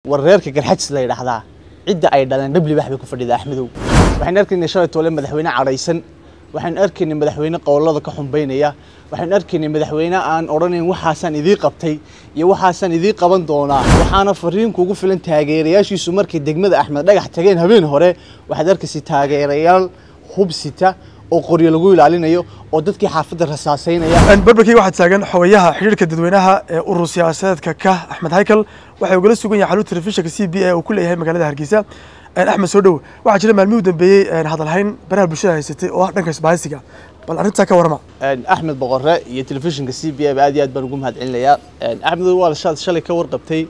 war reerka garxajis la yidhaahdaa cidda ay dhaleen dhabli bax bay ku fadhida axmedow waxaan arkaynay shalay toole madaxweyne cadhaysan waxaan arkaynay madaxweyne qowlada ka xumbaynaya waxaan arkaynay madaxweyne aan odhanayn waxaasaan idii qabtay iyo waxaasaan idii qaban doonaa waxaana fariin kugu filan taageerayaashiisu markay degmada axmed dhagax tageen habeen hore waxaad arkaysay taageerayaal hubsita oo qoryo lagu ilaalinayo oo dadkii xaafadda rasaasaynaya barbarkii waxaa taagan xogayaha xidhiirka dadweynaha ee urur siyaasadeedka ka axmed haykal waxay ugala sugan yahay xarunta telefishinka c b a uu ku leeyahay magaalada hargeysa axmed soo dhow waxaa jira maalmihii u dambeeyey hadalhayn baraha bulshada haysatay oo ah dhanka isbahaysiga bal arrintaa ka warama axmed boqore iyo telefishinka c b a ba aad iyo aad baan ugu mahad celinayaa axmed waa shaad shalay ka warqabtay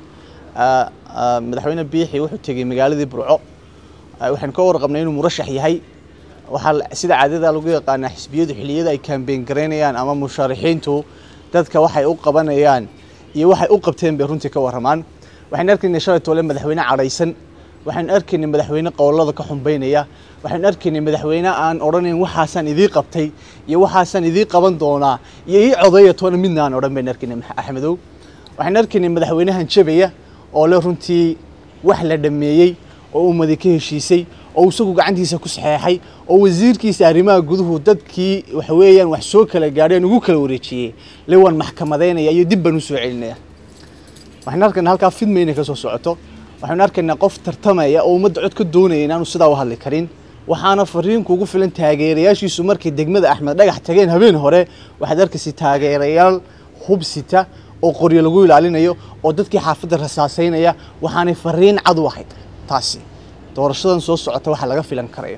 madaxweyne biixi wuxuu tegey magaaladii burco waxaan ka warqabnay inuu murashax yahay waxaa sida caadada lagu yaqaanaa xisbiyadu xilliyada ay kaambeyn garaynayaan ama musharaxiintu dadka waxay u qabanayaan iyo waxay u qabteen bay runtii ka warramaan waxaan arkaynay shalay toole madaxweyne cadhaysan waxaan arkaynay madaxweyne qowlada ka xumbaynaya waxaan arkaynay madaxweyne aan odhanayn waxaasaan idii qabtay iyo waxaasaan idii qaban doonaa iyo ii codeeya toona midna aan odhan bayn arkaynay axmedow waxaan arkaynay madaxweynahan jabaya oo le runtii wax la dhammeeyey oo ummadi ka heshiisay oo isagu gacantiisa ku saxeexay oo wasiirkiisa arrimaha guduhu dadkii waxa weeyaan wax soo kala gaadheen ugu kala wareejiyey le waan maxkamadaynaya iyo dib baan u soo celinaya waxaan arkaynaa halkaa fidma inay ka soo socoto waxaan arkaynaa qof tartamaya oo ummadda cod ka doonaya inaanu sidaa u hadli karin waxaana fariin kugu filan taageerayaashiisu markay degmada axmed dhagax tageen habeen hore waxaad arkaysay taageerayaal hubsita oo qoryo lagu ilaalinayo oo dadkii xaafadda rasaasaynaya waxaanay fariin cad u ahayd taasi doorashadan soo socota waxaa laga filan karaya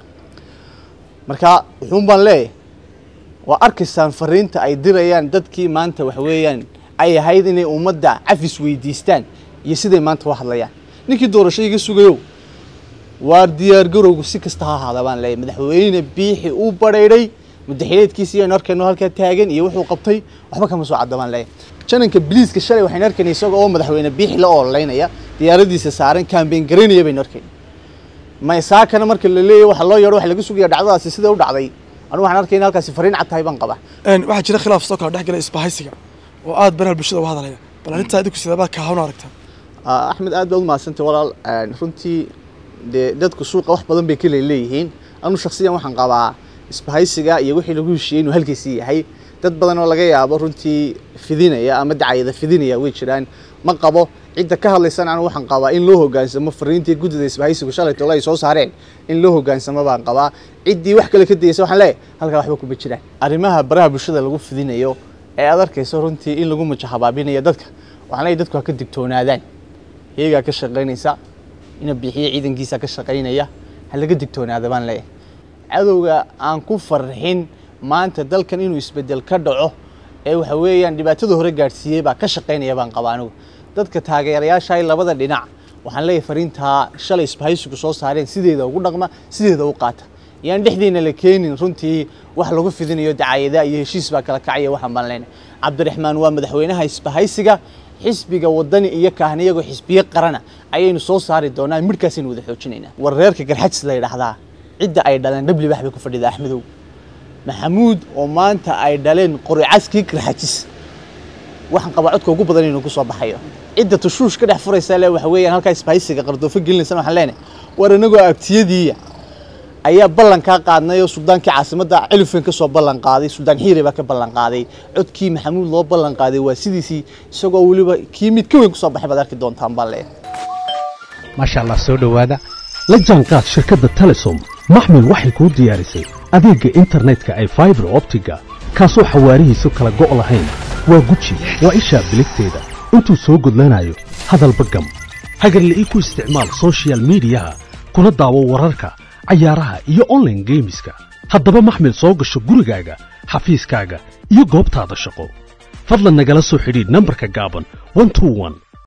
marka wuxuun baan leeyahay waa arkaysaan fariinta ay dirayaan dadkii maanta waxa weeyaan ay ahayd inay ummadda cafis weydiistaan iyo siday maanta u hadlayaan ninkii doorasho iga sugayow waar diyaargarowgu si kasta ha ahaada baan leeyahay madaxweyne biixi uu badhaydhay mudaxileedkiisa iyo aynu arkayno halkaa taagan iyo wuxuu qabtay waxba kama soo cadda baan leeyahay jananka biliiska shalay waxaynu arkaynay isaga oo madaxweyne biixi la oolaynaya diyaaradiisa saaran kaambeyn garaynaya baynu arkayna maysaakana marka la leeyahy waxa loo yeedho waxa laga sugaya dhacdadaasi sida u dhacday anigu waxaan arkayna halkaasi fariin cad tahay baan qabaa waxaa jira khilaaf soo kala dhex gala isbahaysiga oo aad baraha bulshada uga hadalaya bal arrintaa idinku sidabaad kaahawna aragtaa axmed aad baad u mahadsantay walaal runtii dee dadku suuqa wax badan bay kale leeyihiin anu shaksiyan waxaan qabaa isbahaysiga iyo wixii lagu heshiiyey inuu halkiisii yahay dad badan oo laga yaabo runtii fidinaya ama dacayada fidinaya way jiraan ma qabo cidda ka hadlaysana anu waxaan qabaa in loo hogaansamo fariintii guddida isbahaysigu shalay tole ay soo saareen in loo hogaansamo baan qabaa ciddii wax kale ka dayeysa waxaan leeyahay halkaa waxba kuma jiraan arrimaha baraha bulshada lagu fidinayo ee aad arkayso runtii in lagu majahabaabinayo dadka waxaan leeyahay dadku ha ka digtoonaadaan iyagaa ka shaqaynaysa ina bixiyo ciidankiisa ka shaqaynaya ha laga digtoonaada baan leeyahay cadowga aan ku farxin maanta dalkan inuu isbedel ka dhaco ee waxa weeyaan dhibaatada hore gaadhsiiyey baa ka shaqaynaya baan qabaa anigu dadka taageerayaasha labada dhinac waxaan leeyahay fariintaa shalay isbahaysigu soo saareen sideeda ugu dhaqma sideeda u qaata yaan dhexdeena la keenin runtii wax lagu fidinayo dacayada iyo heshiis baa kala kacaya waxaan baan leenahay cabdiraxmaan waa madaxweynaha isbahaysiga xisbiga wadani iyo kaahna iyagoo xisbiye qarana ayaynu soo saari doonaa midhkaasaynu wada xoojinaynaa war reerka garxajis la yidhaahdaa cidda ay dhaleen dhabli bax bay ku fadhida axmedow maxamuud oo maanta ay dhaleen qoricaskii garxajis waxaan qabaa codka ugu badan inuu ku soo baxayo cidda tushuush ka dhex furaysa le waxa weeyaan halkaa isbahaysiga qardoofo gelinaysan waxaan leenahay war anagoo abtiyadiiya ayaa ballankaa qaadnay oo suldaankii caasimadda cilifan ka soo ballan qaaday suldaan xiire baa ka ballan qaaday codkii maxamuud loo ballan qaaday waa sidiisii isagoo weliba kii mid ka weyn ku soo baxay baad arki doontaan baan leeyahay maasha allah soo dhowaada la jaanqaad shirkadda telesom maxmil waxay kuu diyaarisay adeegga internetka ay faibar optiga kaasoo xawaarihiisu kala go' lahayn waa guji waa ishaa biligteeda intuu soo gudlanayo hadalba gam hagarle ii ku isticmaal sochial midiyaha kuna daawo wararka cayaaraha iyo onlaine geemiska haddaba maxmil soo gasho gurigaaga xafiiskaaga iyo goobtaada shaqo fadlan nagala soo xidhiidh nambarka gaaban